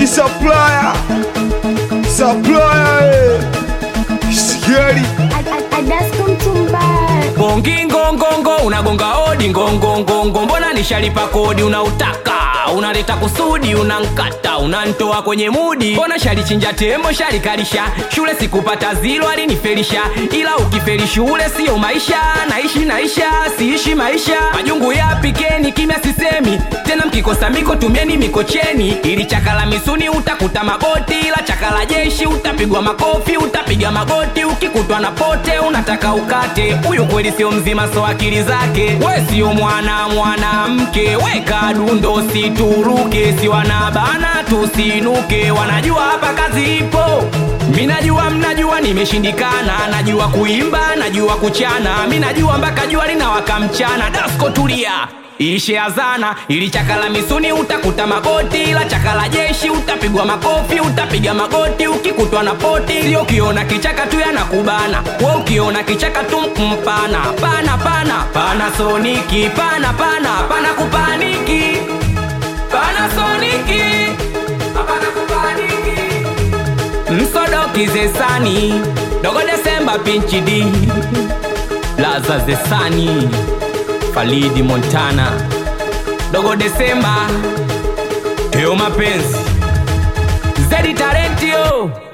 Riziki supplier, supplier, eh. Sigeli Adasko mtumbaya Bongi ngongongo unagonga hodi ngongongongo, mbona nishalipa kodi unautaka unaleta kusudi unankata unantoa kwenye mudi, mbona shalichinja tembo shalikalisha shule sikupata zilo alinifelisha, ila ukifeli shule siyo maisha, naishi naisha siishi maisha majungu yapikeni kimya sisemi tena, mkikosa miko tumieni mikocheni, ili chakala misuni utakuta magoti, ila chakala jeshi utapigwa makofi utapiga magoti, ukikutwa na pote unataka ukate. Huyu kweli sio mzima, so akili zake we sio mwana mwanamke, weka dundo situruke, si wanabana tusinuke, wanajua hapa kazi ipo. Mi najua mnajua nimeshindikana, najua kuimba, najua kuchana, mi najua mpaka jua linawaka mchana. Dasko tulia ishe azana ili chakala misuni utakuta magoti, ila chakala jeshi utapigwa makofi, utapiga magoti ukikutwa na poti. Sio ukiona kichaka tu yanakubana, we ukiona kichaka tu mpana pana pana pana soniki pana pana pana kupaniki pana soniki hapana kupaniki msodoki zesani dogo Desemba pinchi di laza zesani Falidi Montana Dogo Desemba Teo Mapenzi Zedi Talentio